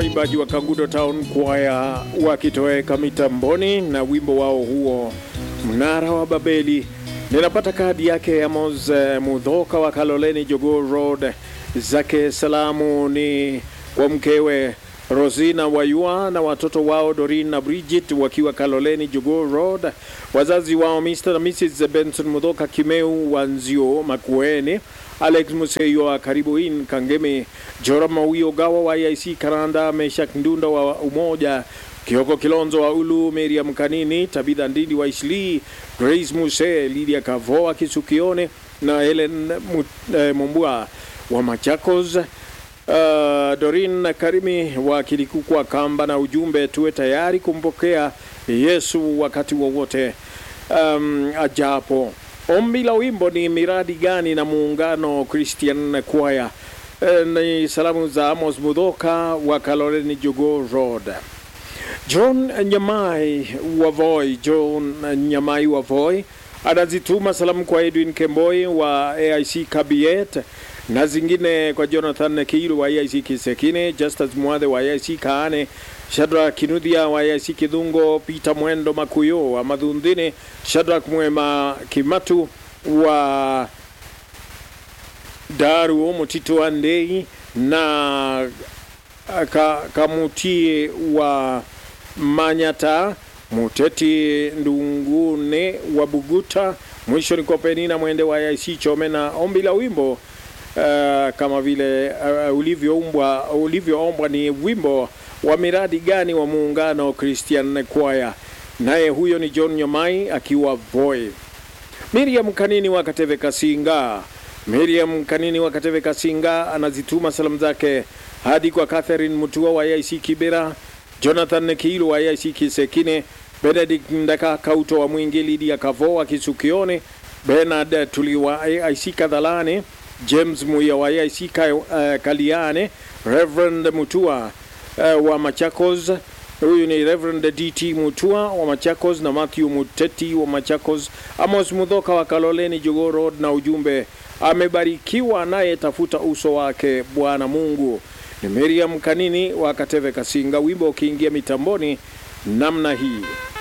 waimbaji wa Kangudo Town Choir wakitoweka mitamboni na wimbo wao huo mnara wa Babeli. Ninapata kadi yake Amos eh, Mudhoka wa Kaloleni Jogoo Road, zake salamu ni kwa mkewe Rosina Wayua na watoto wao Dorin na Bridget wakiwa Kaloleni Jogoo Road, wazazi wao Mr. na Mrs. Benson Mudhoka Kimeu Wanzio Makueni, Alex Museyo wa Karibu In Kangemi, Jora Mawio Gawa wa IC Karanda, Meshak Ndunda wa Umoja, Kioko Kilonzo wa Ulu, Miriam Kanini, Tabitha Ndindi wa Isli, Grace Muse, Lydia Kavoa Kisukione na Helen Mu- eh, Mumbua wa Machakos. Uh, Dorin Karimi wa Kilikukwa Kamba na ujumbe tuwe tayari kumpokea Yesu wakati wowote um, ajapo. Ombi la wimbo ni miradi gani na muungano Christian Choir. Eh, ni salamu za Amos Mudhoka wa Kaloleni Jogoo Road. John Nyamai wa Voi, John Nyamai wa Voi anazituma salamu kwa Edwin Kemboi wa AIC Kabiet na zingine kwa Jonathan Kiilu wa AIC Kisekine, Justus Mwadhe wa AIC Kaane, Shadrack Kinuthia wa AIC Kidhungo, Peter Mwendo Makuyo wa Madhundhini, Shadrack Mwema Kimatu wa Daru Mutito wa Ndei na ka, Kamutie wa Manyata, Muteti Ndungune wa Buguta, mwisho ni kwa Penina Mwende wa IC Chome na ombi la wimbo uh, kama vile uh, ulivyoumbwa ulivyoombwa ni wimbo wa miradi gani wa muungano Christian Choir, naye huyo ni John Nyomai akiwa Voi. Miriam Kanini wa Kateve Kasinga. Miriam Kanini wa Kateve Kasinga anazituma salamu zake hadi kwa Catherine Mutua wa IC Kibera, Jonathan Kiilu wa IC Kisekine, Benedict Ndaka Kauto wa Mwingi, Lydia Kavo wa Kisukione, Bernard Tuli wa IC Kadhalane, James Muya wa IC Ka, uh, Kaliane, Reverend Mutua uh, wa Machakos huyu ni Reverend DT Mutua wa Machakos na Matthew Muteti wa Machakos, Amos Mudhoka wa Kaloleni Jogoo Road, na ujumbe amebarikiwa naye tafuta uso wake Bwana Mungu. Ni Miriam Kanini wa Kateve Kasinga, wimbo ukiingia mitamboni namna hii.